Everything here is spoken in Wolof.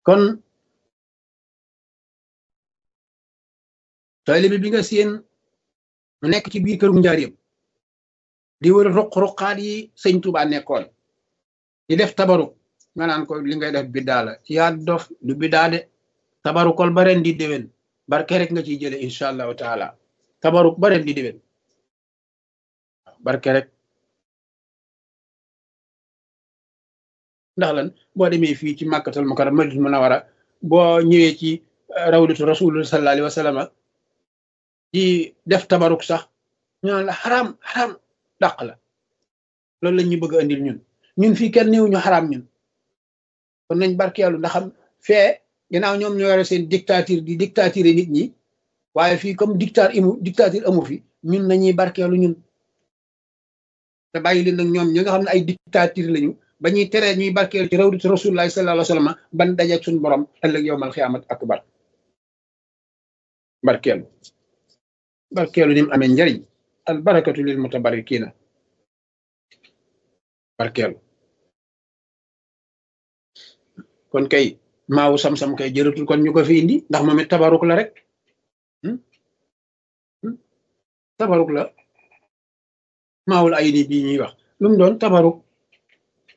kon taalibe bi nga seen mu nekk ci biir këru njaareem di wër ruq-ruqaat yi sëñ Tuubaa nekkoon di def tabaruk nga naan ko li ngay def biddaa la yaa dof du biddaa de tabarukol ba ren di déwén barke rek nga ciy jële incha allahu taala tabaruk ba ren di déwén barke rek ndax lan boo demee fii ci màkkatal mukarram madina munawara boo ñëwee ci rawdatu rasulullah sallallahu alayhi wa sallam di def tabaruk sax ñu naan la xaram xaram dàq la loolu la ñu bëgg a andil ñun ñun fii kenn néew ñu xaram ñun kon nañ barkeelu ndax xam fee ginnaaw ñoom ñoo yore seen dictature di dictature nit ñi waaye fii comme dictature imu dictature amu fi ñun nañuy barkeelu ñun te bàyyi leen nag ñoom ñi nga xam ne ay dictature lañu ba ñuy teree ñuy barkeelu ci rawdatu rasulullahi sallallahu alayhi wa sallam ban dajeeg suñu borom ëllëg yowmal xiyaamat akbar barkeelu barkeelu ni mu amee njariñ al barakatu lil mutabarikina barkeelu kon kay maawu sam-sam kay jëratul kon ñu ko fi indi ndax moom it tabaruk la rek tabaruk la maawul ay ni bii ñuy wax lu mu doon tabaruk